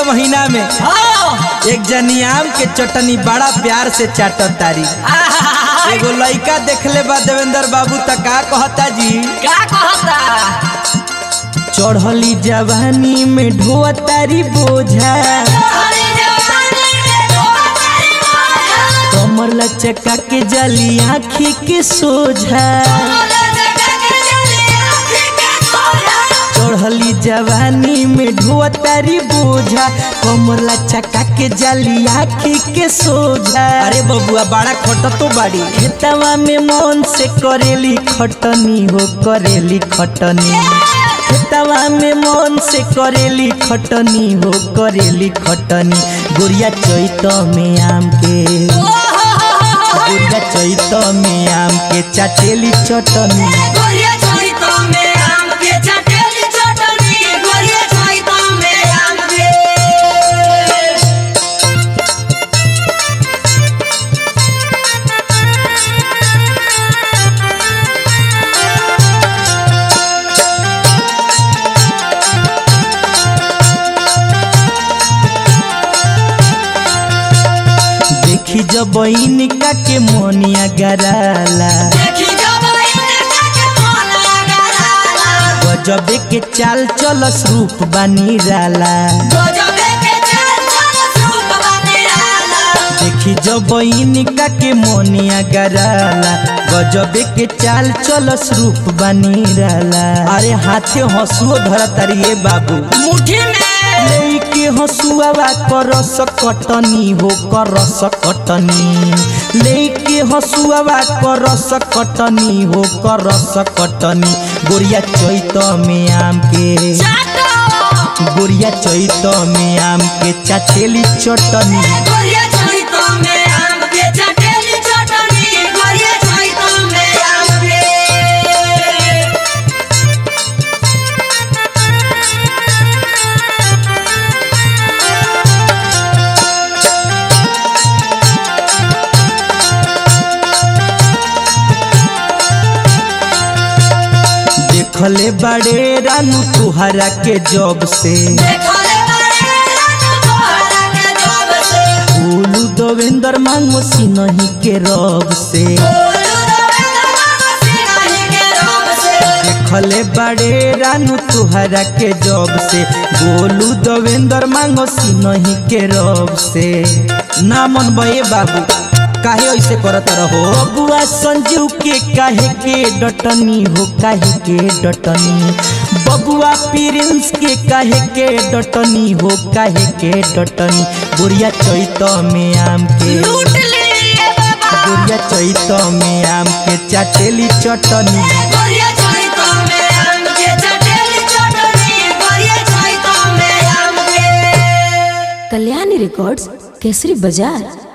महीना में हाँ एक जनी आम के चटनी बड़ा प्यार से चाटत तारी एगो लइका देखले बा देवेंद्र बाबू त का कहता जी क्या कहता चढ़ली जवानी में ढोआ तारी बोझा कमर लचका के जली आँखी के सोझा चढ़ली जवानी में ढोआ तारी बोझा कमर लचका के जली आँखी के सोझा अरे बबुआ बड़ा खट तो बाड़ी खेतवा में मन से करेली खटनी हो करेली खटनी खेतवा में मन से करेली खटनी हो करेली खटनी गुड़िया चैत में आम के गुड़िया चैत में आम के चाटेली चटनी देखी जब इनका के मोनिया गराला गजबे के चाल चलस रूप बानी राला देखी जब इनका के मोनिया गराला गजबे के चाल चलस रूप बानी राला अरे हाथे हंसुओ धर तारी बाबू मुट्ठी में लेके हसुआवा करस कटनी हो करस कटनी लेके हसुआवा करस कटनी हो करस कटनी गोरिया चैत में आम के गोरिया चैत में आम के चाटेली चटनी देखले बड़े रानू तुहरा के जब से बोलू देवेंद्र मांगो सिनही के रब से देखले बड़े रानू तुहरा के जब से गोलू देवेंद्र मांगो सिनही के रब से ना मन बे बाबू काहे ऐसे करत रहो बुआ संजू के काहे के डटनी हो काहे के डटनी बबुआ प्रिंस के काहे के डटनी हो काहे के डटनी बुढ़िया चैत में आम के बुढ़िया चैत में आम के चाटेली चटनी कल्याणी रिकॉर्ड्स केसरी बाजार